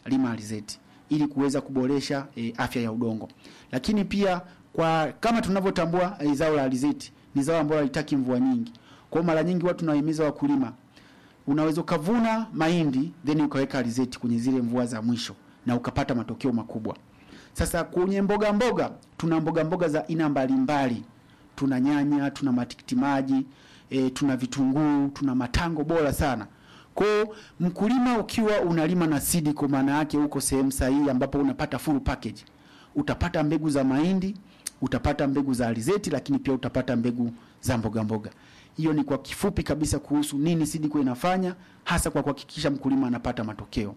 lima alizeti ili kuweza kuboresha e, afya ya udongo. Lakini pia kwa kama tunavyotambua e, zao la alizeti ni zao ambalo halitaki mvua nyingi. Kwa hiyo mara nyingi watu tunawahimiza wakulima unaweza ukavuna mahindi then ukaweka alizeti kwenye zile mvua za mwisho na ukapata matokeo makubwa. Sasa kwenye mboga mboga tuna mboga mboga za aina mbalimbali. Tuna nyanya, tuna matikiti maji, e, tuna vitunguu, tuna matango bora sana. Kwa hiyo mkulima ukiwa unalima na seed kwa maana yake uko sehemu sahihi ambapo unapata full package. Utapata mbegu za mahindi, utapata mbegu za alizeti lakini pia utapata mbegu za mboga mboga. Hiyo ni kwa kifupi kabisa kuhusu nini Sidiko inafanya hasa kwa kuhakikisha mkulima anapata matokeo.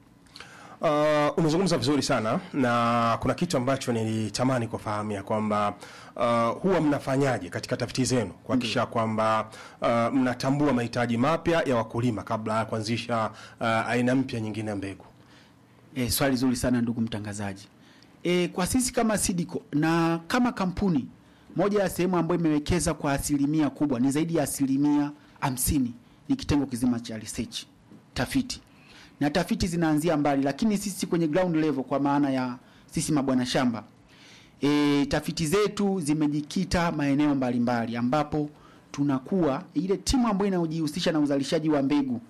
Uh, umezungumza vizuri sana na kuna kitu ambacho nilitamani kufahamu ya kwamba uh, huwa mnafanyaje katika tafiti zenu kuhakikisha kwamba uh, mnatambua mahitaji mapya ya wakulima kabla ya kuanzisha uh, aina mpya nyingine ya mbegu. E, swali zuri sana ndugu mtangazaji. E, kwa sisi kama Sidiko na kama kampuni moja ya sehemu ambayo imewekeza kwa asilimia kubwa ni zaidi ya asilimia hamsini ni kitengo kizima cha research tafiti, na tafiti zinaanzia mbali, lakini sisi kwenye ground level, kwa maana ya sisi mabwana shamba e, tafiti zetu zimejikita maeneo mbalimbali ambapo tunakuwa ile timu ambayo inayojihusisha na uzalishaji wa mbegu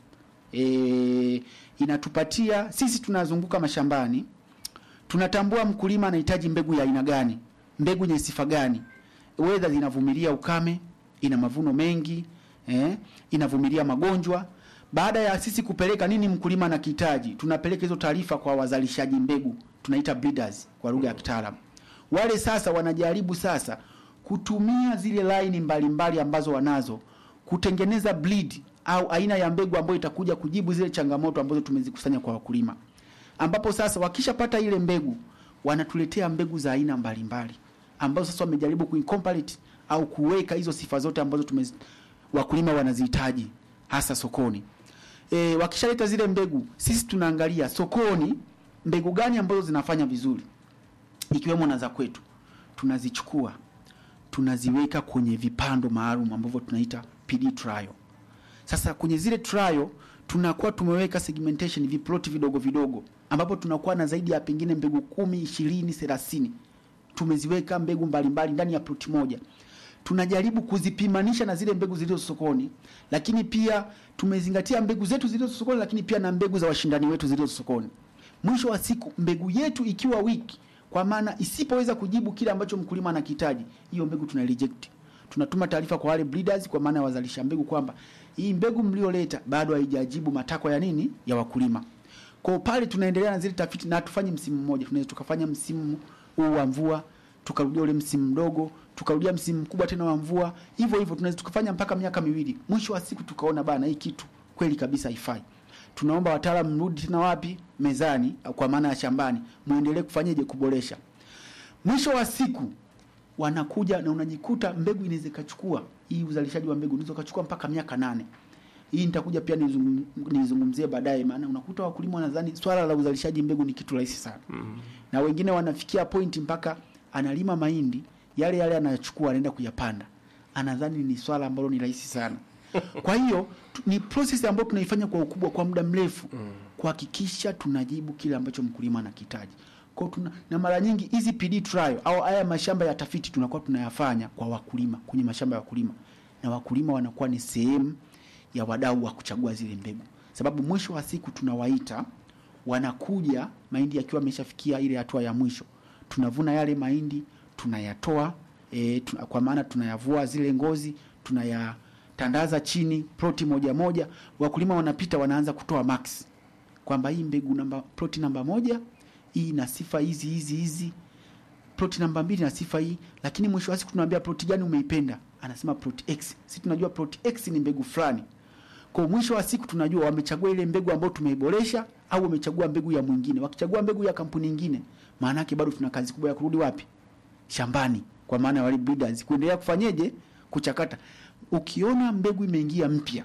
e, inatupatia sisi, tunazunguka mashambani, tunatambua mkulima anahitaji mbegu ya aina gani, mbegu yenye sifa gani, wedha zinavumilia ukame, ina mavuno mengi eh, inavumilia magonjwa. Baada ya sisi kupeleka nini mkulima anakihitaji, tunapeleka hizo taarifa kwa wazalishaji mbegu, tunaita breeders kwa lugha ya kitaalamu. Wale sasa wanajaribu sasa kutumia zile laini mbalimbali ambazo wanazo kutengeneza breed au aina ya mbegu ambayo itakuja kujibu zile changamoto ambazo tumezikusanya kwa wakulima, ambapo sasa wakishapata ile mbegu wanatuletea mbegu za aina mbalimbali ambazo sasa wamejaribu kuincorporate au kuweka hizo sifa zote ambazo tume wakulima wanazihitaji hasa sokoni. E, wakishaleta zile mbegu, sisi tunaangalia sokoni mbegu gani ambazo zinafanya vizuri ikiwemo na za kwetu, tunazichukua tunaziweka kwenye vipando maalum ambavyo tunaita PD trial. Sasa kwenye zile trial tunakuwa tumeweka segmentation viploti vidogo vidogo, ambapo tunakuwa na zaidi ya pengine mbegu kumi, ishirini, thelathini tumeziweka mbegu mbalimbali ndani ya ploti moja. Tunajaribu kuzipimanisha na zile mbegu zilizo sokoni, lakini pia tumezingatia mbegu zetu zilizo sokoni, lakini pia na mbegu za washindani wetu zilizo sokoni. Mwisho wa siku, mbegu yetu ikiwa wiki, kwa maana isipoweza kujibu kile ambacho mkulima anakihitaji, hiyo mbegu tuna reject. Tunatuma taarifa kwa wale breeders, kwa maana ya wazalisha mbegu kwamba hii mbegu mlioleta bado haijajibu matakwa ya nini ya wakulima. Kwa pale tunaendelea na zile tafiti na tufanye msimu mmoja, tunaweza tukafanya msimu huu wa mvua, tukarudia ule msimu mdogo, tukarudia msimu mkubwa tena wa mvua, hivyo hivyo tunaweza tukafanya mpaka miaka miwili. Mwisho wa siku tukaona bana, hii kitu kweli kabisa haifai. Tunaomba wataalamu mrudi tena wapi? Mezani, kwa maana ya shambani, muendelee kufanyaje kuboresha. Mwisho wa siku wanakuja na unajikuta mbegu inaweza ikachukua hii uzalishaji wa mbegu unaweza ukachukua mpaka miaka nane. Hii nitakuja pia nizungum, nizungumzie baadaye, maana unakuta wakulima wanadhani swala la uzalishaji mbegu ni kitu rahisi sana mm. na wengine wanafikia pointi mpaka analima mahindi yale yale anayachukua anaenda kuyapanda, anadhani ni swala ambalo ni rahisi sana. Kwa hiyo tu- ni process ambayo tunaifanya kwa ukubwa kwa muda mrefu mm. kuhakikisha tunajibu kile ambacho mkulima anakihitaji. Kwa hiyo tuna, na mara nyingi hizi PD trial au haya mashamba ya tafiti tunakuwa tunayafanya kwa wakulima kwenye mashamba ya wakulima, na wakulima wanakuwa ni sehemu ya wadau wa kuchagua zile mbegu, sababu mwisho wa siku tunawaita, wanakuja mahindi yakiwa ameshafikia ile hatua ya mwisho, tunavuna yale mahindi tunayatoa e, tuna, kwa maana tunayavua zile ngozi tunayatandaza chini ploti moja moja, wakulima wanapita wanaanza kutoa max kwamba hii mbegu namba ploti namba moja hii ina sifa hizi hizi hizi, ploti namba mbili na sifa hii, lakini mwisho wa siku tunaambia ploti gani umeipenda, anasema ploti X. Sisi tunajua ploti X ni mbegu fulani. Kwa mwisho wa siku tunajua wamechagua ile mbegu ambayo tumeiboresha au wamechagua mbegu ya mwingine. Wakichagua mbegu ya kampuni nyingine, maana yake bado tuna kazi kubwa ya kurudi wapi? Shambani, kwa maana ya wale breeders kuendelea kufanyeje, kuchakata. Ukiona mbegu imeingia mpya,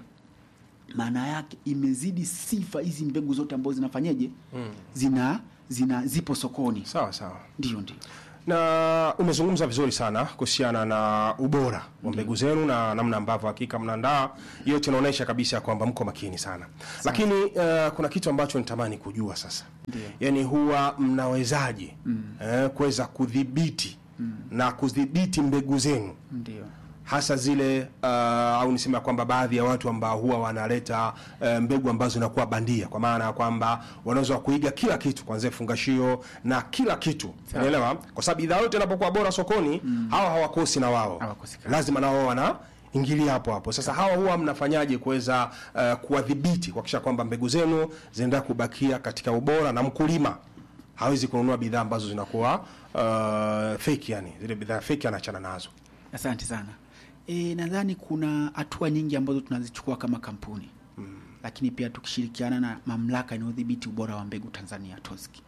maana yake imezidi sifa hizi mbegu zote ambazo zinafanyeje, Mm. zina zina zipo sokoni. Sawa sawa. Ndio, ndio. na umezungumza vizuri sana kuhusiana na ubora wa mbegu zenu na namna ambavyo hakika mnaandaa. Yote inaonyesha kabisa kwamba mko makini sana, lakini uh, kuna kitu ambacho nitamani kujua sasa, Ndio. yaani huwa mnawezaje eh, kuweza kudhibiti na kudhibiti mbegu zenu Ndio. hasa zile uh, au niseme ya kwamba baadhi ya watu ambao huwa wanaleta uh, mbegu ambazo zinakuwa bandia, kwa maana ya kwamba wanaweza kuiga kila kitu kuanzia fungashio na kila kitu, Sawa. unaelewa? Kwa sababu bidhaa yote inapokuwa bora sokoni, hawa hawakosi na wao Hawakosekani. lazima na wao wana ingilia hapo hapo. Sasa hawa huwa mnafanyaje kuweza uh, kuwadhibiti kuhakikisha kwamba mbegu zenu zinaendelea kubakia katika ubora na mkulima hawezi kununua bidhaa ambazo zinakuwa uh, fake, yani zile bidhaa fake anaachana nazo. Asante sana. E, nadhani kuna hatua nyingi ambazo tunazichukua kama kampuni lakini pia tukishirikiana na mamlaka inayodhibiti ubora wa mbegu Tanzania TOSCI.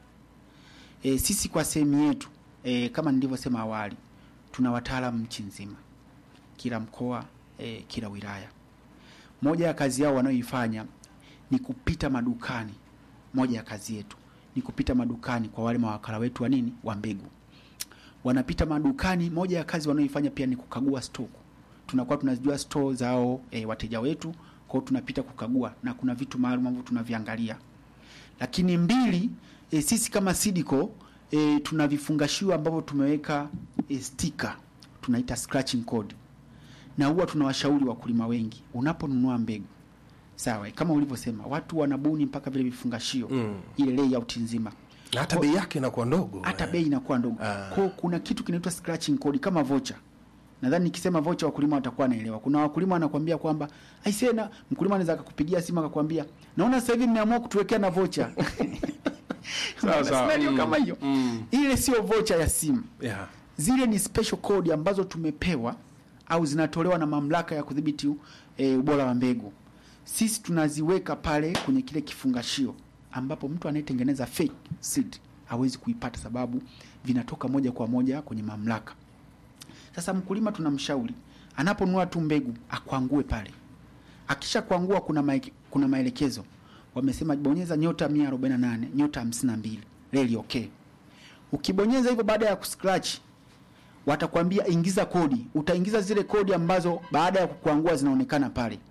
E, sisi kwa sehemu yetu e, kama nilivyosema awali tuna wataalamu nchi nzima, kila mkoa e, kila wilaya. Moja ya kazi yao wanayoifanya ni kupita madukani. Moja ya kazi yetu ni kupita madukani kwa wale mawakala wetu wa nini wa mbegu wanapita madukani. Moja ya kazi wanayoifanya pia ni kukagua stock. Tunakuwa tunazijua store zao e, wateja wetu, kwa hiyo tunapita kukagua na kuna vitu maalum ambavyo tunaviangalia. Lakini mbili, e, sisi kama Sidiko e, tuna vifungashio ambavyo tumeweka e, sticker tunaita scratching code, na huwa tunawashauri wakulima wengi, unaponunua mbegu sawa, kama ulivyosema, watu wanabuni mpaka vile vifungashio Mm. ile layout nzima na hata bei yake inakuwa ndogo hata eh. bei inakuwa ndogo. Ah. Kwa kuna kitu kinaitwa scratching code kama vocha. Nadhani nikisema vocha wakulima watakuwa wanaelewa. Kuna wakulima wanakuambia kwamba aisee, na mkulima anaweza akakupigia simu akakwambia, naona sasa hivi mmeamua kutuwekea na vocha. Sawa, sawa. Scenario Mm, kama hiyo. mm. Ile sio vocha ya simu. yeah. Zile ni special code ambazo tumepewa au zinatolewa na mamlaka ya kudhibiti e, ubora wa mbegu. Sisi tunaziweka pale kwenye kile kifungashio ambapo mtu anayetengeneza fake seed hawezi kuipata, sababu vinatoka moja kwa moja kwenye mamlaka. Sasa mkulima tunamshauri anaponunua tu mbegu akwangue pale, akisha kuangua, kuna maeke, kuna maelekezo wamesema, bonyeza nyota 148 nyota 52 reli okay. Ukibonyeza hivyo, baada ya kuscratch watakwambia ingiza kodi. Utaingiza zile kodi ambazo baada ya kukuangua zinaonekana pale.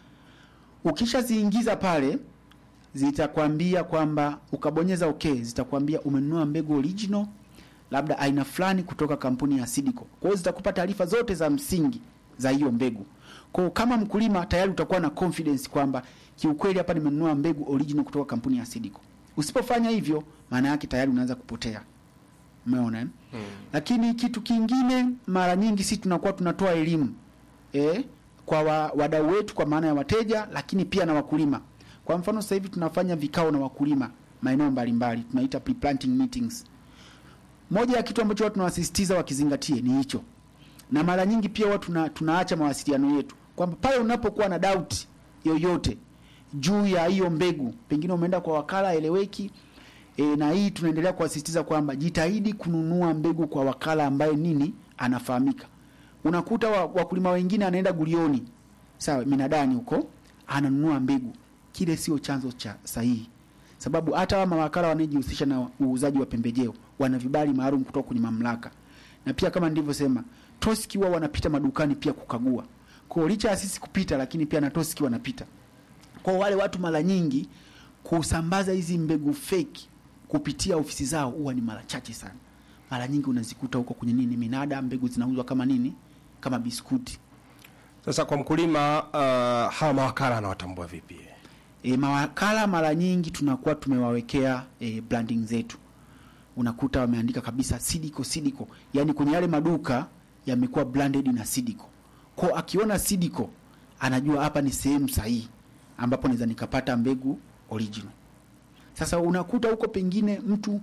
Ukishaziingiza pale, zitakwambia kwamba ukabonyeza okay, zitakwambia umenunua mbegu original labda aina fulani kutoka kampuni ya Sidiko. Kwa hiyo zitakupa taarifa zote za msingi za hiyo mbegu. Kwa hiyo kama mkulima tayari utakuwa na confidence kwamba kiukweli hapa nimenunua mbegu original kutoka kampuni ya Sidiko. Usipofanya hivyo, maana yake tayari unaanza kupotea. Umeona eh? Lakini kitu kingine, mara nyingi sisi tunakuwa tunatoa elimu eh, kwa wa, wadau wetu kwa maana ya wateja, lakini pia na wakulima. Kwa mfano sasa hivi tunafanya vikao na wakulima maeneo mbalimbali, tunaita pre-planting meetings. Moja ya kitu ambacho watu tunawasisitiza wakizingatie ni hicho, na mara nyingi pia watu tuna, tunaacha mawasiliano yetu kwamba pale unapokuwa na doubt yoyote juu ya hiyo mbegu, pengine umeenda kwa wakala eleweki E, na hii tunaendelea kuwasisitiza kwamba jitahidi kununua mbegu kwa wakala ambaye nini anafahamika. Unakuta wa- wakulima wengine anaenda gulioni, sawa, minadani huko ananunua mbegu, kile sio chanzo cha sahihi, sababu hata wa mawakala wanajihusisha na uuzaji wa pembejeo wana vibali maalum kutoka kwenye mamlaka, na pia kama nilivyosema, TOSCI wao wanapita madukani pia kukagua. Kwa hiyo licha ya sisi kupita, lakini pia na TOSCI wanapita kwa wale watu mara nyingi kusambaza hizi mbegu fake kupitia ofisi zao huwa ni mara chache sana. Mara nyingi unazikuta huko kwenye nini minada, mbegu zinauzwa kama nini, kama biskuti. Sasa kwa mkulima uh, hawa mawakala anawatambua vipi? E, mawakala mara nyingi tunakuwa tumewawekea e, branding zetu, unakuta wameandika kabisa Sidiko Sidiko, yani kwenye yale maduka yamekuwa branded na Sidiko. Kwa akiona Sidiko anajua hapa ni sehemu sahihi ambapo naweza nikapata mbegu original. Sasa unakuta huko pengine mtu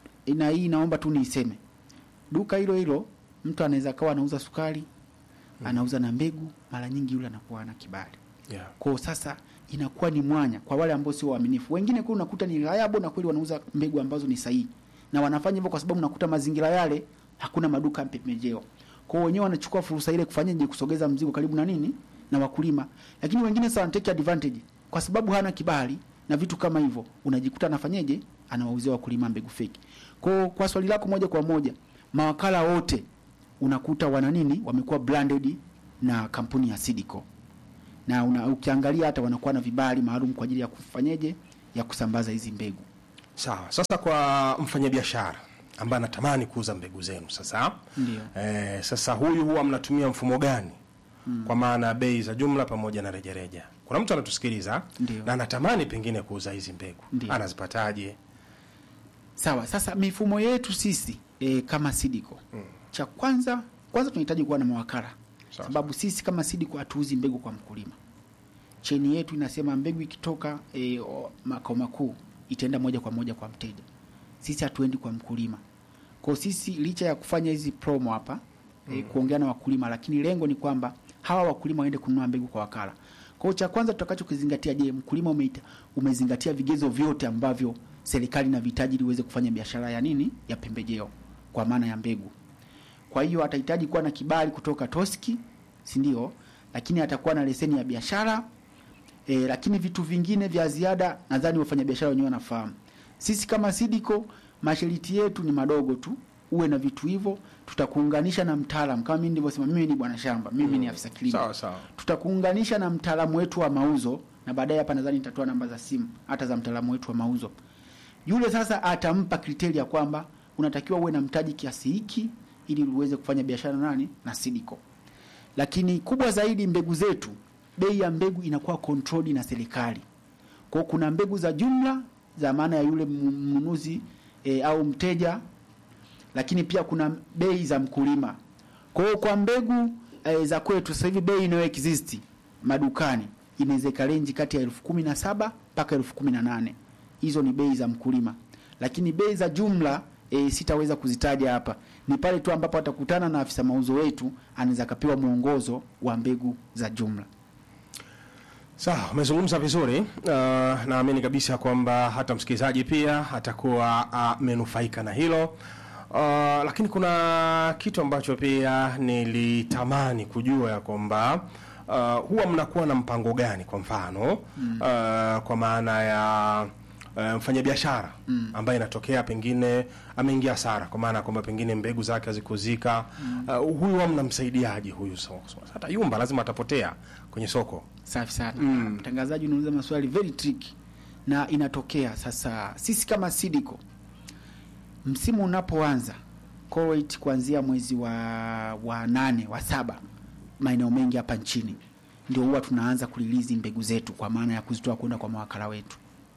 na hii naomba tu niiseme, duka hilo hilo mtu anaweza kawa anauza sukari, anauza na mbegu, mara nyingi yule anakuwa na kibali Yeah. kwa sasa inakuwa ni mwanya kwa wale ambao sio waaminifu. Wengine kule unakuta ni reliable na kweli wanauza mbegu ambazo ni sahihi, na wanafanya hivyo kwa sababu unakuta mazingira yale hakuna maduka ya pembejeo. Kwa hiyo wenyewe wanachukua fursa ile kufanyaje, kusogeza mzigo karibu na nini na wakulima. Lakini wengine sasa wanatake advantage kwa sababu hana kibali na vitu kama hivyo, unajikuta anafanyaje, anawauzia wakulima mbegu feki. Kwa hiyo kwa swali lako moja kwa moja, mawakala wote unakuta wana nini, wamekuwa branded na kampuni ya Sidiko na una, ukiangalia hata wanakuwa na vibali maalum kwa ajili ya kufanyeje ya kusambaza hizi mbegu. Sawa. Sasa kwa mfanyabiashara ambaye anatamani kuuza mbegu zenu sasa, Ndio. eh, sasa huyu huwa mnatumia mfumo gani? Kwa maana ya bei za jumla pamoja na rejareja. Kuna mtu anatusikiliza Ndio. na anatamani pengine kuuza hizi mbegu, Ndio. anazipataje? Sawa, sasa mifumo yetu sisi e, kama Sidiko cha kwanza kwanza tunahitaji kuwa na mawakala Sawa. sababu sisi kama Sidiko hatuuzi mbegu kwa mkulima. Cheni yetu inasema mbegu ikitoka e, o- makao makuu itaenda moja kwa moja kwa mteja. Sisi hatuendi kwa mkulima. Kwa sisi licha ya kufanya hizi promo hapa e, kuongea na wakulima, lakini lengo ni kwamba hawa wakulima waende kununua mbegu kwa wakala. Kwa hiyo cha kwanza tutakachokizingatia, je, mkulima umeita, umezingatia vigezo vyote ambavyo serikali inavihitaji ili uweze kufanya biashara ya nini ya pembejeo kwa maana ya mbegu. Kwa hiyo atahitaji kuwa na kibali kutoka Toski, si ndio? Lakini atakuwa na leseni ya biashara e, lakini vitu vingine vya ziada nadhani wafanyabiashara wenyewe wanafahamu. Sisi kama Sidiko masharti yetu ni madogo tu, uwe na vitu hivyo, tutakuunganisha na mtaalamu kama mimi nilivyosema, mimi ni bwana shamba, mimi ni afisa kilimo Sawa sawa. tutakuunganisha na mtaalamu wetu wa mauzo na baadaye hapa nadhani nitatoa namba za simu hata za mtaalamu wetu wa mauzo. Yule sasa atampa kriteria kwamba unatakiwa uwe na mtaji kiasi hiki ili uweze kufanya biashara nani na Sidiko. Lakini kubwa zaidi, mbegu zetu, bei ya mbegu inakuwa controlled na serikali. Kwa hiyo kuna mbegu za jumla za maana ya yule mnunuzi e, au mteja, lakini pia kuna bei za mkulima. Kwa hiyo kwa mbegu e, za kwetu sasa hivi bei inayo exist madukani inaweza ikarenji kati ya elfu kumi na saba mpaka elfu kumi na nane hizo ni bei za mkulima, lakini bei za jumla e, sitaweza kuzitaja hapa. Ni pale tu ambapo atakutana na afisa mauzo wetu, anaweza akapewa mwongozo wa mbegu za jumla. Sawa, umezungumza vizuri. Uh, naamini kabisa kwamba hata msikilizaji pia atakuwa amenufaika na hilo. Uh, lakini kuna kitu ambacho pia nilitamani kujua ya kwamba uh, huwa mnakuwa na mpango gani kwa mfano uh, kwa maana ya uh, mfanyabiashara ambaye inatokea pengine ameingia hasara kwa maana kwamba pengine mbegu zake hazikuzika. Uh, huyu huwa mnamsaidiaje huyu? So, so, hata yumba lazima atapotea kwenye soko. Safi sana mtangazaji, unauliza maswali very tricky na inatokea sasa. Sisi kama Sidiko, msimu unapoanza Kuwait, kuanzia mwezi wa wa nane wa saba, maeneo mengi hapa nchini ndio huwa tunaanza kulilizi mbegu zetu, kwa maana ya kuzitoa kwenda kwa mawakala wetu.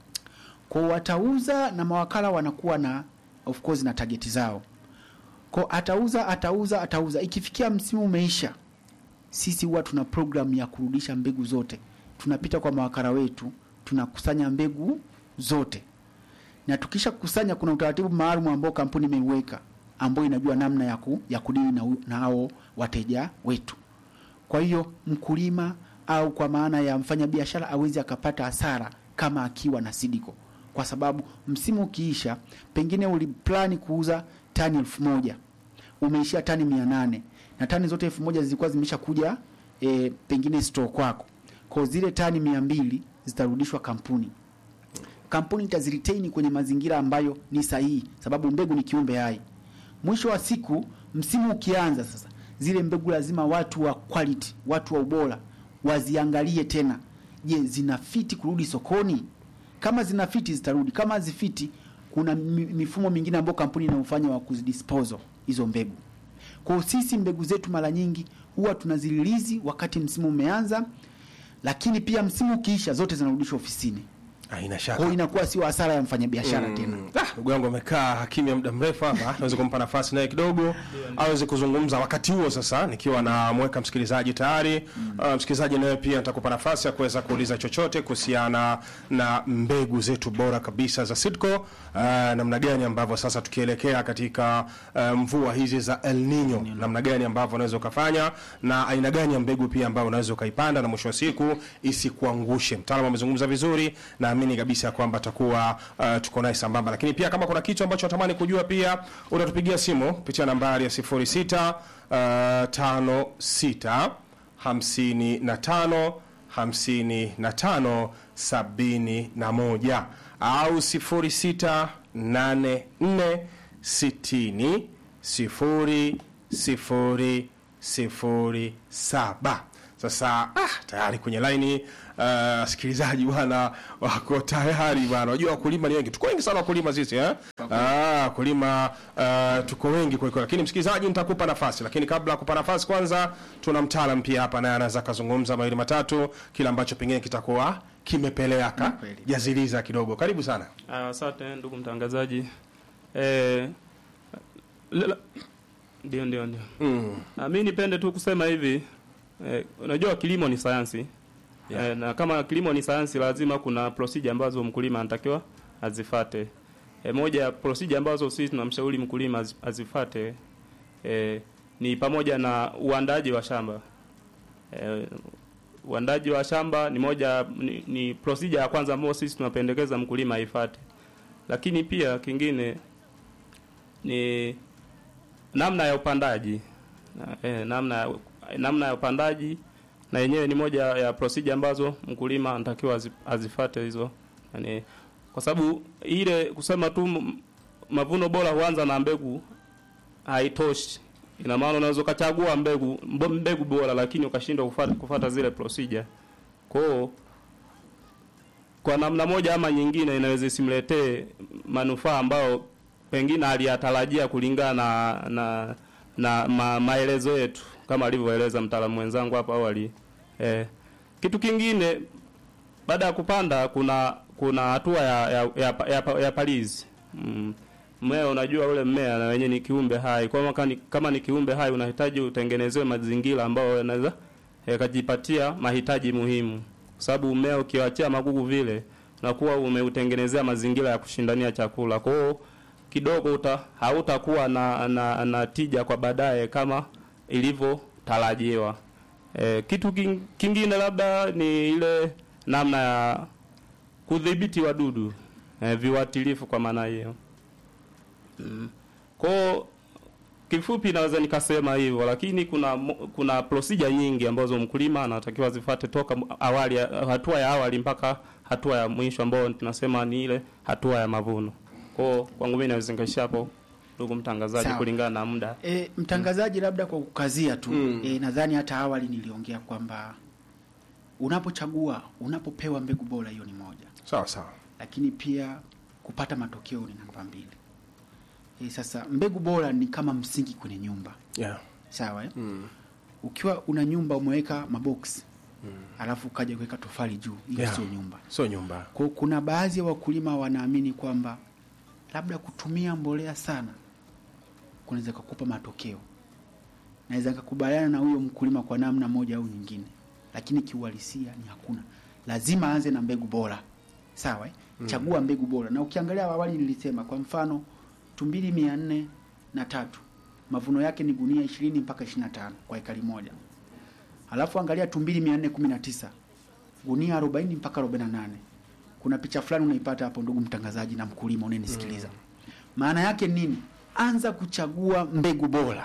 Kwa watauza na mawakala wanakuwa na of course na target zao. Kwa atauza atauza atauza, ikifikia msimu umeisha sisi huwa tuna programu ya kurudisha mbegu zote. Tunapita kwa mawakala wetu, tunakusanya mbegu zote, na tukisha kukusanya, kuna utaratibu maalum ambao kampuni imeiweka ambao inajua namna ya, ku, ya kudili na, u- na hao wateja wetu. Kwa hiyo mkulima au kwa maana ya mfanyabiashara awezi akapata hasara kama akiwa na Sidiko, kwa sababu msimu ukiisha, pengine uliplani kuuza tani elfu moja umeishia tani mia nane na tani zote elfu moja zilikuwa zimesha kuja e, pengine store kwako, kwa zile tani mia mbili zitarudishwa kampuni kampuni itaziretain kwenye mazingira ambayo ni sahihi, sababu mbegu ni kiumbe hai. Mwisho wa siku, msimu ukianza sasa, zile mbegu lazima watu wa quality, watu wa ubora waziangalie tena, je, zinafiti kurudi sokoni? Kama zinafiti zitarudi, kama hazifiti, kuna mi- mifumo mingine ambayo kampuni inaofanya wa kuzidisposal hizo mbegu. Kwa hiyo sisi mbegu zetu mara nyingi huwa tunazililizi wakati msimu umeanza, lakini pia msimu ukiisha zote zinarudishwa ofisini. Haina Kwa shaka. hiyo inakuwa sio hasara ya mfanyabiashara tena. Ah, ndugu yangu amekaa kimya muda mrefu hapa, naweza kumpa nafasi naye kidogo aweze kuzungumza. Wakati huo sasa, nikiwa namweka msikilizaji tayari. Uh, msikilizaji naye pia nitakupa nafasi ya kuweza kuuliza chochote kuhusiana na mbegu zetu bora kabisa za Sidco, uh, namna gani ambavyo sasa tukielekea katika uh, mvua hizi za El Nino, namna gani ambavyo unaweza ukafanya na aina gani ya mbegu pia ambayo unaweza ukaipanda na mwisho wa siku isikuangushe. Mtaalamu amezungumza vizuri, naamini kabisa kwamba atakuwa uh, tuko naye sambamba, lakini pia kama kuna kitu ambacho natamani kujua pia utatupigia simu kupitia nambari ya 06 uh, 56 55 55 71 au 06 84 60 sifuri sifuri sifuri saba. Sasa ah, tayari kwenye laini uh, sikilizaji bwana wako tayari bwana. Unajua wakulima ni wengi, tuko wengi sana wakulima sisi eh? Ah, wakulima uh, tuko wengi kwa kweli, lakini msikilizaji, nitakupa nafasi, lakini kabla ya kupa nafasi, kwanza tuna mtaalam pia hapa, naye anaweza kazungumza mawili matatu, kile ambacho pengine kitakuwa kimepeleka Kweli. jaziliza kidogo. Karibu sana. Ah, Asante ndugu mtangazaji. Eh, lela- ndio ndio ndio. Mm. Ah, mi nipende tu kusema hivi eh, unajua kilimo ni sayansi Yeah. eh, na kama kilimo ni sayansi lazima kuna procedure ambazo mkulima anatakiwa azifate. Eh, moja ya procedure ambazo sisi tunamshauri mkulima az- azifate eh, ni pamoja na uandaji wa shamba. Eh, uandaji wa shamba ni moja ni, ni procedure ya kwanza ambayo sisi tunapendekeza mkulima aifate. Lakini pia kingine ni namna ya upandaji na, eh, namna ya, namna ya upandaji na yenyewe ni moja ya procedure ambazo mkulima anatakiwa azi- azifate hizo yani, kwa sababu ile kusema tu m- mavuno bora huanza na mbegu haitoshi. Ina maana unaweza ukachagua mbegu mbo- mbegu bora lakini ukashindwa kufata, kufata zile procedure. Kwa hiyo kwa namna moja ama nyingine inaweza isimletee manufaa ambayo pengine aliyatarajia kulingana na na, na ma, maelezo yetu kama alivyoeleza mtaalamu mwenzangu hapo awali. Eh, kitu kingine baada ya kupanda kuna kuna hatua ya ya, ya, ya, ya palizi. Mm. Mmea unajua ule mmea na wenyewe ni kiumbe hai. Kwa hiyo kama ni, kama ni kiumbe hai unahitaji utengenezewe mazingira ambayo yanaweza yakajipatia mahitaji muhimu. Kwa sababu mmea ukiwachia magugu vile unakuwa umeutengenezea mazingira ya kushindania chakula. Kwa hiyo kidogo uta hautakuwa na, na, na tija kwa baadaye kama ilivyotarajiwa. E, kitu king- kingine labda ni ile namna ya kudhibiti wadudu e, viuatilifu kwa maana hiyo. Mm. Kwa kifupi naweza nikasema hivyo, lakini kuna mo- kuna procedure nyingi ambazo mkulima anatakiwa zifate toka awali, hatua ya awali mpaka hatua ya mwisho ambayo tunasema ni ile hatua ya mavuno. Kwa kwangu mimi naweza nikaishia hapo, ndugu mtangazaji, Sawa. kulingana na muda. E, mtangazaji, labda kwa kukazia tu Mm. e, nadhani hata awali niliongea kwamba unapochagua unapopewa mbegu bora, hiyo ni moja, Sawa sawa. lakini pia kupata matokeo ni namba mbili. E, sasa mbegu bora ni kama msingi kwenye nyumba, Yeah. sawa eh? Mm. Ukiwa una nyumba umeweka maboksi alafu ukaja kuweka tofali juu, hiyo Yeah. sio nyumba. Sio nyumba. Kwa kuna baadhi ya wakulima wanaamini kwamba labda kutumia mbolea sana kunaweza kukupa matokeo. Naweza nikakubaliana na huyo mkulima kwa namna moja au nyingine, lakini kiuhalisia ni hakuna. Lazima aanze na mbegu bora, sawa eh? Chagua mbegu bora, na ukiangalia awali nilisema, kwa mfano tumbili mia nne na tatu mavuno yake ni gunia ishirini mpaka ishirini na tano kwa ekari moja. Alafu angalia tumbili mia nne kumi na tisa gunia 40 mpaka 48. Kuna picha fulani unaipata hapo, ndugu mtangazaji na mkulima unayenisikiliza. Maana yake nini? Anza kuchagua mbegu bora.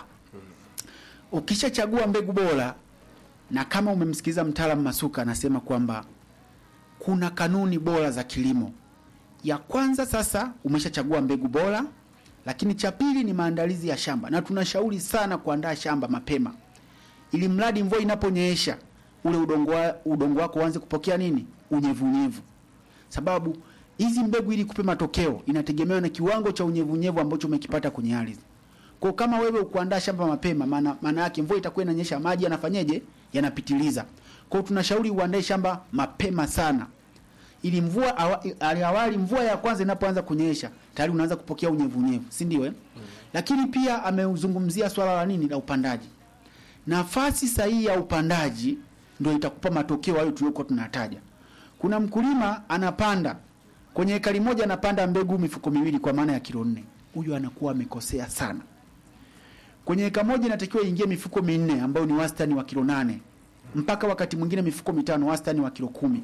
Ukishachagua mbegu bora, na kama umemsikiliza mtaalamu Masuka anasema kwamba kuna kanuni bora za kilimo. Ya kwanza sasa, umeshachagua mbegu bora, lakini cha pili ni maandalizi ya shamba, na tunashauri sana kuandaa shamba mapema ili mradi mvua inaponyesha ule udongo, wa, udongo wako uanze kupokea nini unyevunyevu, sababu hizi mbegu ili kupe matokeo inategemewa na kiwango cha unyevunyevu ambacho umekipata kwenye ardhi. Kwa kama wewe ukuandaa shamba mapema, maana maana yake mvua itakuwa inanyesha, maji yanafanyeje? Yanapitiliza. Kwa hiyo tunashauri uandae shamba mapema sana, ili mvua awa, ali- awali mvua ya kwanza inapoanza kunyesha tayari unaanza kupokea unyevunyevu, si ndio? Eh, lakini pia ameuzungumzia swala la nini la upandaji nafasi sahihi ya upandaji ndio itakupa matokeo hayo tuliokuwa tunataja. Kuna mkulima anapanda kwenye ekari moja, anapanda mbegu mifuko miwili, kwa maana ya kilo nne. Huyu anakuwa amekosea sana. Kwenye eka moja inatakiwa ingie mifuko minne, ambayo ni wastani wa kilo nane mpaka wakati mwingine mifuko mitano, wastani wa kilo kumi.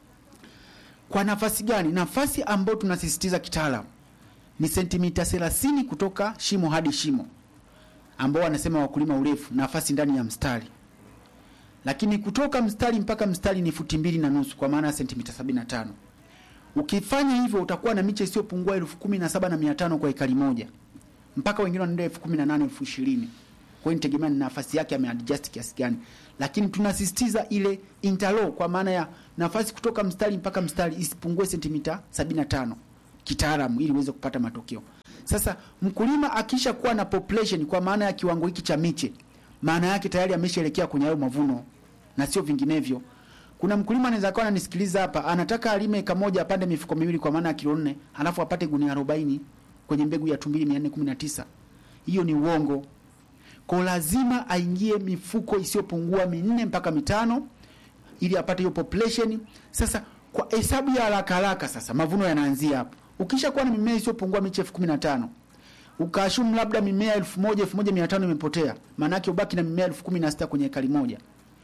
Kwa nafasi gani? Nafasi ambayo tunasisitiza kitaalamu ni sentimita 30 kutoka shimo hadi shimo ambao wanasema wakulima urefu nafasi ndani ya mstari, lakini kutoka mstari mpaka mstari ni futi mbili na nusu kwa maana ya sentimita 75. Ukifanya hivyo utakuwa na miche isiyopungua elfu kumi na saba na mia tano kwa ekari moja. mpaka wengine wanaenda elfu kumi na nane elfu ishirini kwa hiyo nitegemea ni nafasi yake ameadjust kiasi gani, lakini tunasisitiza ile interlock kwa maana ya nafasi kutoka mstari mpaka mstari isipungue sentimita 75 kitaalamu, ili uweze kupata matokeo. Sasa mkulima akisha kuwa na population kwa maana ya kiwango hiki cha miche, maana yake tayari ameshaelekea kwenye hayo mavuno na sio vinginevyo. Kuna mkulima anaweza akawa ananisikiliza hapa, anataka alime eka moja apande mifuko miwili kwa maana ya kilo nne, halafu apate gunia 40 kwenye mbegu ya tumbili 419. Hiyo ni uongo. Kwa lazima aingie mifuko isiyopungua minne mpaka mitano ili apate hiyo population. Sasa kwa hesabu ya haraka haraka, sasa mavuno yanaanzia hapo. Ukisha kuwa na mimea isiyopungua miche elfu kumi na tano ukaashumu labda mimea elfu moja elfu moja mia tano imepotea, maana yake ubaki na mimea elfu kumi na sita kwenye ekari moja.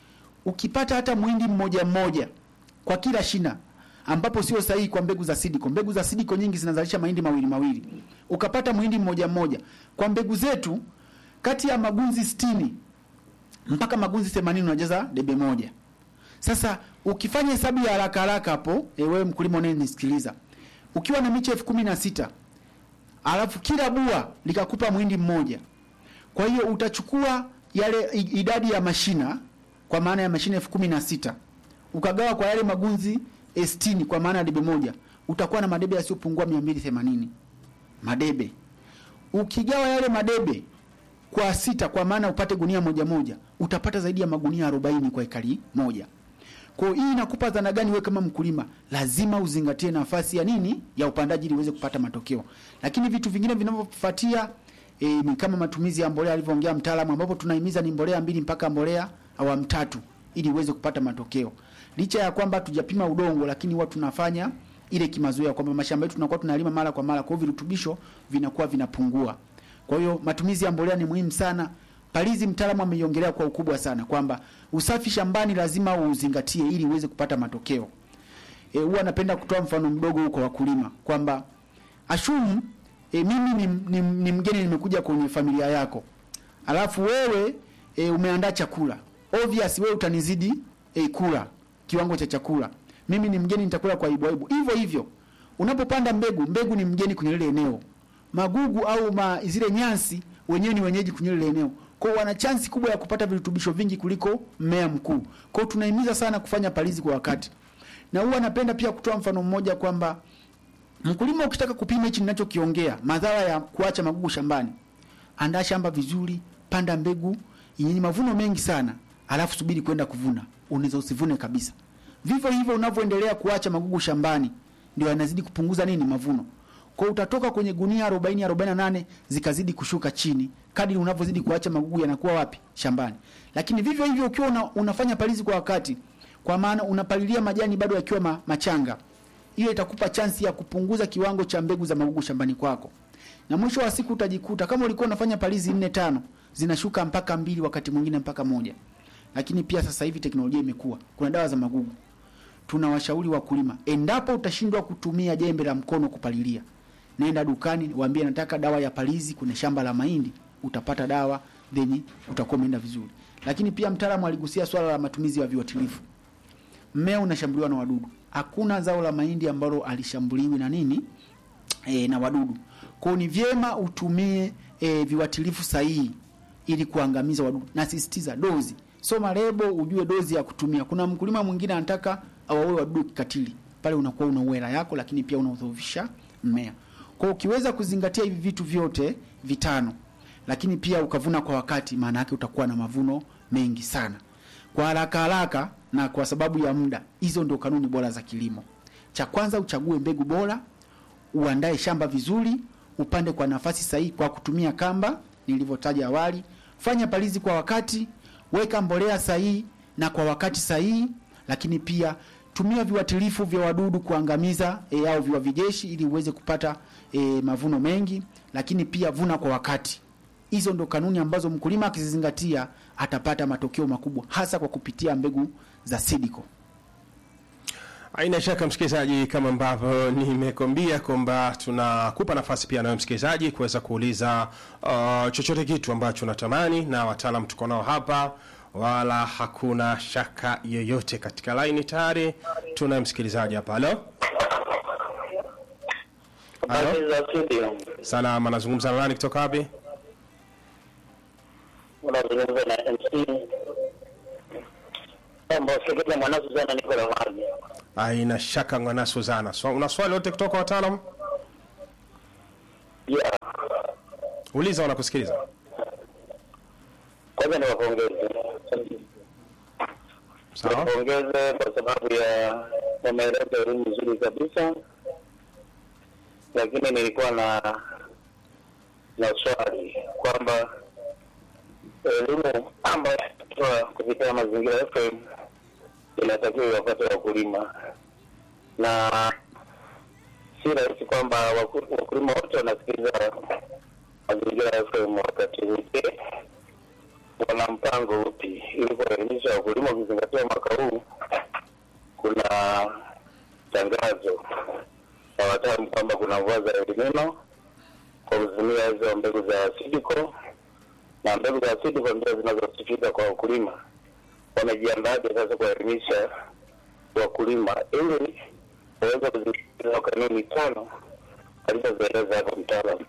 Ukipata hata mwindi mmoja mmoja kwa kila shina, ambapo sio sahihi kwa mbegu za sidiko. Mbegu za sidiko nyingi zinazalisha mahindi mawili mawili, ukapata mwindi mmoja mmoja kwa mbegu zetu kati ya magunzi sitini mpaka magunzi themanini unajaza debe moja. Sasa ukifanya hesabu ya haraka haraka hapo, e, wewe mkulima unayenisikiliza, ukiwa na miche elfu kumi na sita alafu kila bua likakupa mwindi mmoja, kwa hiyo utachukua yale i- idadi ya mashina kwa maana ya mashina elfu kumi na sita ukagawa kwa yale magunzi eh, sitini kwa maana ya debe moja, utakuwa na madebe yasiyopungua mia mbili themanini madebe. Ukigawa yale madebe kwa sita kwa maana upate gunia moja moja, utapata zaidi ya magunia 40 kwa ekari moja. Kwa hiyo hii inakupa dhana gani wewe kama mkulima? Lazima uzingatie nafasi ya nini ya upandaji ili uweze kupata matokeo. Lakini vitu vingine vinavyofuatia e, ni kama matumizi ya mbolea alivyoongea mtaalamu, ambapo tunahimiza ni mbolea mbili mpaka mbolea awamu tatu ili uweze kupata matokeo. Licha ya kwamba tujapima udongo, lakini huwa tunafanya ile kimazoea kwamba mashamba yetu tunakuwa tunalima mara kwa mara, kwa hiyo virutubisho vinakuwa vinapungua. Kwa hiyo matumizi ya mbolea ni muhimu sana. Palizi mtaalamu ameiongelea kwa ukubwa sana kwamba usafi shambani lazima uzingatie ili uweze kupata matokeo. E, huwa napenda kutoa mfano mdogo huko wakulima kwamba ashumu e, mimi ni, ni, ni mgeni nimekuja kwenye familia yako, alafu wewe e, umeandaa chakula obvious, wewe utanizidi e, kula kiwango cha chakula. Mimi ni mgeni, nitakula kwa aibu aibu. Hivyo hivyo unapopanda mbegu, mbegu ni mgeni kwenye lile eneo magugu au ma, zile nyasi wenyewe ni wenyeji kwenye lile eneo. Kwa hiyo wana chansi kubwa ya kupata virutubisho vingi kuliko mmea mkuu. Kwa hiyo tunahimiza sana kufanya palizi kwa wakati. Na huwa napenda pia kutoa mfano mmoja kwamba mkulima ukitaka kupima hichi ninachokiongea, madhara ya kuacha magugu shambani, andaa shamba vizuri, panda mbegu yenye mavuno mengi sana, alafu subiri kwenda kuvuna. Unaweza usivune kabisa. Vivyo hivyo unavyoendelea kuacha magugu shambani, ndio yanazidi kupunguza nini mavuno. Kwa hiyo utatoka kwenye gunia 40 48 zikazidi kushuka chini kadri unavyozidi kuacha magugu yanakuwa wapi shambani. Lakini vivyo hivyo ukiwa una, unafanya palizi kwa wakati, kwa maana unapalilia majani bado yakiwa ma, machanga, hiyo itakupa chansi ya kupunguza kiwango cha mbegu za magugu shambani kwako, na mwisho wa siku utajikuta kama ulikuwa unafanya palizi nne tano zinashuka mpaka mbili, wakati mwingine mpaka moja. Lakini pia sasa hivi teknolojia imekuwa, kuna dawa za magugu. Tunawashauri wakulima, endapo utashindwa kutumia jembe la mkono kupalilia nenda dukani waambie nataka dawa ya palizi kwenye shamba la mahindi, utapata dawa then utakuwa umeenda vizuri. Lakini pia mtaalamu aligusia swala la matumizi ya viuatilifu. Mmea unashambuliwa na wadudu. Hakuna zao la mahindi ambalo alishambuliwi na nini e, na wadudu. Kwa hiyo ni vyema utumie e, viuatilifu sahihi ili kuangamiza wadudu. Nasisitiza dozi, soma lebo ujue dozi ya kutumia. Kuna mkulima mwingine anataka awaue wadudu kikatili, pale unakuwa una hela yako, lakini pia unaudhoofisha mmea. Kwa hiyo ukiweza kuzingatia hivi vitu vyote vitano, lakini pia ukavuna kwa wakati, maana yake utakuwa na mavuno mengi sana kwa haraka haraka. Na kwa sababu ya muda, hizo ndio kanuni bora za kilimo. Cha kwanza, uchague mbegu bora, uandae shamba vizuri, upande kwa nafasi sahihi kwa kutumia kamba nilivyotaja awali, fanya palizi kwa wakati, weka mbolea sahihi na kwa wakati sahihi, lakini pia tumia viuatilifu vya wadudu kuangamiza e, au viwavijeshi ili uweze kupata e, mavuno mengi, lakini pia vuna kwa wakati. Hizo ndo kanuni ambazo mkulima akizizingatia atapata matokeo makubwa, hasa kwa kupitia mbegu za Sidiko. Haina shaka msikilizaji, kama ambavyo nimekwambia kwamba tunakupa nafasi pia nawe msikilizaji kuweza kuuliza uh, chochote kitu ambacho unatamani, na wataalam tuko nao hapa, wala hakuna shaka yoyote. Katika laini tayari tuna msikilizaji hapa. Halo, Habari za studio. Salama, nazungumza na nani kutoka wapi? Unazungumza na MC. Mambo seketa mwana Suzana niko na maji. Haina shaka ngwana Suzana. So, una swali lote kutoka wataalamu? Yeah. Uliza wanakusikiliza. Kwanza niwapongeze. Sawa? Niwapongeze kwa sababu ya wameleta elimu nzuri kabisa. Lakini nilikuwa na na swali kwamba elimu ambayo inatoa kupitia mazingira FM inatakiwa iwapate wakulima na si rahisi kwamba waku- wakulima wote wanasikiliza mazingira FM wakati wote. Wana mpango upi ili kuwaelimisha wakulima, ukizingatia mwaka huu kuna tangazo la wataalamu kwamba kuna mvua za El Nino kwa kutumia hizo mbegu za Sidiko na mbegu za Sidiko ndio zinazosifika kwa wakulima. Wamejiandaje sasa kuwaelimisha wakulima ili waweze kuzisikiliza kanuni tano alizozieleza hapo mtaalamu?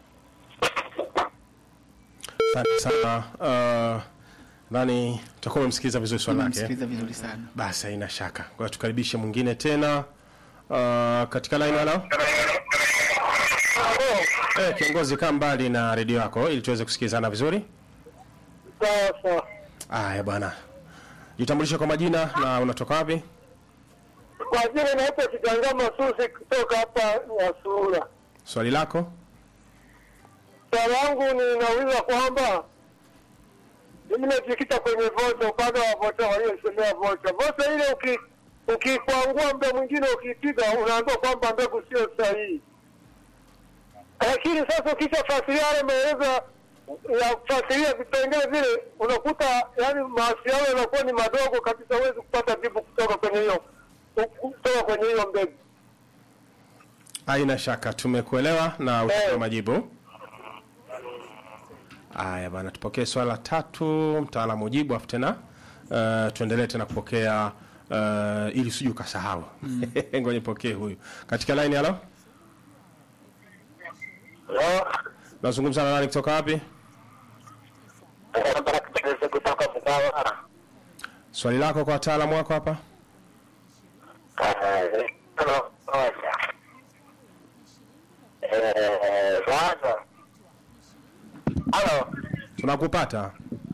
Asante sana. Uh, nani utakuwa umemsikiliza vizuri swali lake. Nimemsikiliza vizuri sana. Basi haina shaka. Kwa hiyo tukaribishe mwingine tena. Uh, katika line halo. Eh, kiongozi kaa mbali na redio yako ili tuweze kusikilizana vizuri. Sawa sawa. Aya bwana. Jitambulishe kwa majina na unatoka wapi? Kwa jina naitwa Kitangama Susi kutoka hapa Nyasura. Swali lako? Swali langu ninauliza kwamba mimi najikita kwenye vocha, upande wa vocha waliosemea vocha. Vocha ile uki ukikwangua muda mwingine ukipiga unaambiwa kwamba mbegu sio sahihi, lakini sasa ukishafasiria yale maelezo ya kufasiria vipengele vile, unakuta yani mawasiliano yanakuwa ni madogo kabisa, huwezi kupata jibu kutoka kwenye hiyo kutoka kwenye hiyo mbegu. Haina shaka tumekuelewa na utatoa Eh. majibu. Aya bana, tupokee swala la tatu, mtaalamu ujibu, afu tena uh, tuendelee tena kupokea uh, ili usije ukasahau. Ngoja nipokee huyu katika line. Halo, nazungumza na nani kutoka wapi? kutoka Mkawa. Swali lako kwa wataalamu wako hapa. Sasa halo, Tunakupata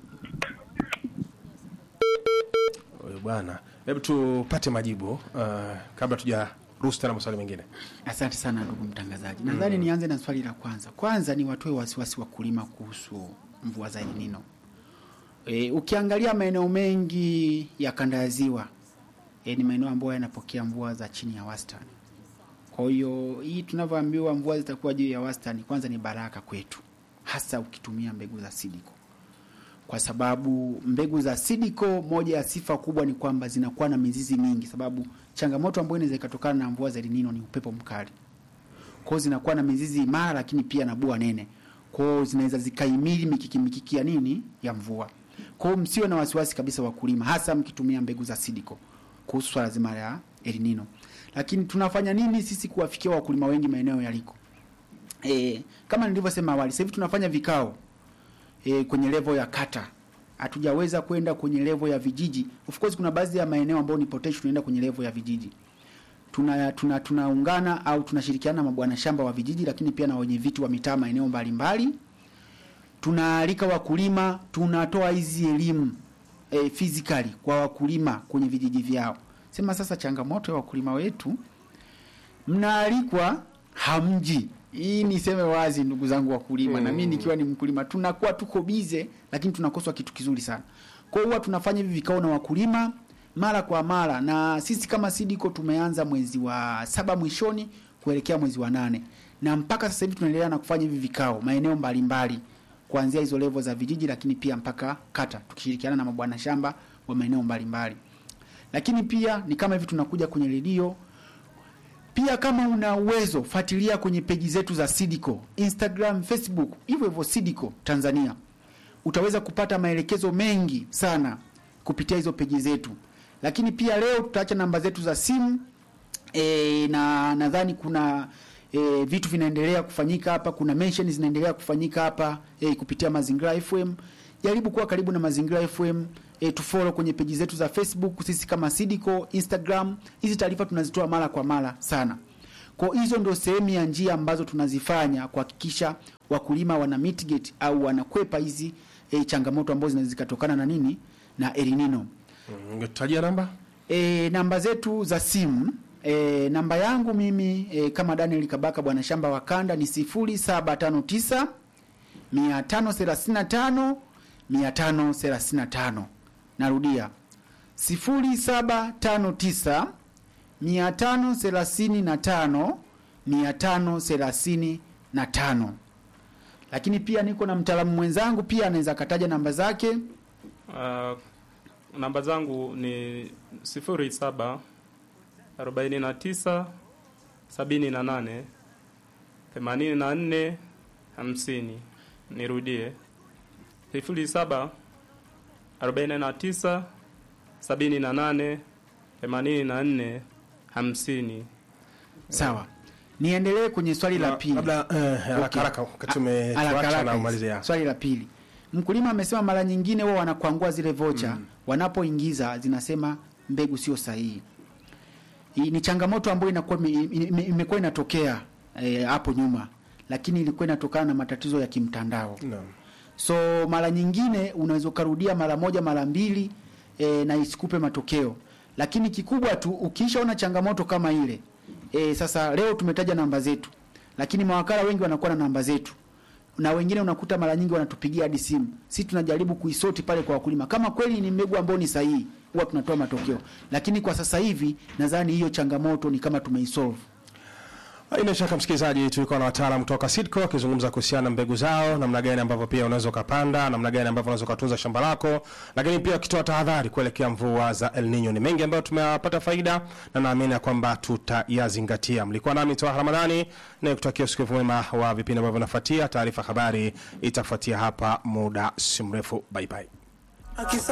huyu bwana, hebu tupate majibu uh, kabla tujaruhusu tena maswali mengine. Asante sana ndugu mtangazaji. Nadhani nianze na swali la kwanza. Kwanza ni watoe wasiwasi wakulima kuhusu mvua za El Nino. E, ukiangalia maeneo mengi ya kanda ya ziwa e, ni maeneo ambayo yanapokea mvua za chini ya wastani. Kwa hiyo hii tunavyoambiwa mvua zitakuwa juu ya wastani, kwanza ni baraka kwetu, hasa ukitumia mbegu za Sidiko, kwa sababu mbegu za Sidiko, moja ya sifa kubwa ni kwamba zinakuwa na mizizi mingi, sababu changamoto ambayo inaweza ikatokana na mvua za El Nino ni upepo mkali. Kwa hiyo zinakuwa na mizizi imara, lakini pia na bua nene. Kwa hiyo zinaweza zikaimili mikiki mikiki ya nini ya mvua. Kwa hiyo msiwe na wasiwasi kabisa wakulima, hasa mkitumia mbegu za Sidiko kuhusu swala zima la El Nino. Lakini tunafanya nini sisi kuwafikia wakulima wengi maeneo yaliko? E, kama nilivyosema awali, sasa hivi tunafanya vikao e, kwenye level ya kata. Hatujaweza kwenda kwenye level ya vijiji. Of course kuna baadhi ya maeneo ambayo ni potential tunaenda kwenye level ya vijiji. Tuna tuna tunaungana au tunashirikiana na mabwana shamba wa vijiji, lakini pia na wenye viti wa mitaa maeneo mbalimbali. Tunaalika wakulima, tunatoa hizi elimu e, physically kwa wakulima kwenye vijiji vyao. Sema sasa changamoto ya wakulima wetu mnaalikwa hamji. Hii niseme wazi ndugu zangu wakulima, na mimi nikiwa ni mkulima, tunakuwa tuko bize, lakini tunakoswa kitu kizuri sana. Kwa hiyo huwa tunafanya hivi vikao na wakulima mara kwa mara, na sisi kama Sidiko tumeanza mwezi wa saba mwishoni kuelekea mwezi wa nane, na mpaka sasa hivi tunaendelea na kufanya hivi vikao maeneo mbalimbali kuanzia hizo level za vijiji, lakini pia mpaka kata, tukishirikiana na mabwana shamba wa maeneo mbalimbali. Lakini pia ni kama hivi tunakuja kwenye redio pia kama una uwezo fuatilia kwenye peji zetu za Sidiko, Instagram, Facebook, hivyo hivyo Sidiko Tanzania. Utaweza kupata maelekezo mengi sana kupitia hizo peji zetu. Lakini pia leo tutaacha namba zetu za simu e, na nadhani kuna e, vitu vinaendelea kufanyika hapa, kuna mention zinaendelea kufanyika hapa e, kupitia Mazingira FM. Jaribu kuwa karibu na Mazingira FM e, tufollow kwenye peji zetu za Facebook, sisi kama Sidiko, Instagram. Hizi taarifa tunazitoa mara kwa mara sana. Kwa hizo ndio sehemu ya njia ambazo tunazifanya kuhakikisha wakulima wana mitigate au wanakwepa hizi e, changamoto ambazo zinaweza zikatokana na nini na El Nino. Tajia namba E, namba zetu za simu e, namba yangu mimi e, kama Daniel Kabaka bwana shamba wa kanda ni 0759 535 535. Narudia 0759 535 535. Lakini pia niko na mtaalamu mwenzangu pia anaweza akataja namba zake. Uh, namba zangu ni sifuri saba arobaini na tisa sabini na nane themanini na nne hamsini. Nirudie, sifuri saba arobaini na tisa sabini na nane themanini na nne hamsini. Sawa, niendelee kwenye swali la pili. labda eh, haraka Okay. haraka wakati Haraka, tumetuacha haraka na hizi. umalizia Swali la pili, mkulima amesema mara nyingine wao wanakwangua zile vocha wanapoingiza zinasema mbegu sio sahihi. Hii ni changamoto ambayo inakuwa ime- ime- imekuwa inatokea eh, hapo nyuma, lakini ilikuwa inatokana na matatizo ya kimtandao. Naam. So mara nyingine unaweza ukarudia mara moja mara mbili e, na isikupe matokeo, lakini kikubwa tu ukishaona changamoto kama ile e, sasa leo tumetaja namba zetu, lakini mawakala wengi wanakuwa na namba zetu na wengine unakuta mara nyingi wanatupigia hadi simu. Sisi tunajaribu kuisoti pale kwa wakulima, kama kweli ni mbegu ambayo ni sahihi, huwa tunatoa matokeo, lakini kwa sasa hivi nadhani hiyo changamoto ni kama tumeisolve. Haina shaka msikilizaji, tulikuwa na wataalamu kutoka Sidco wakizungumza kuhusiana na mbegu zao, namna gani ambavyo pia unaweza ukapanda, namna gani ambavyo unaweza ukatunza shamba lako, lakini pia wakitoa tahadhari kuelekea mvua za El Nino. Ni mengi ambayo tumeyapata faida na naamini ya kwamba tutayazingatia. Mlikuwa nami Toa Ramadhani na kutakia usikivu mwema wa vipindi ambavyo vinafuatia. Taarifa habari itafuatia hapa muda si mrefu. Bye bye.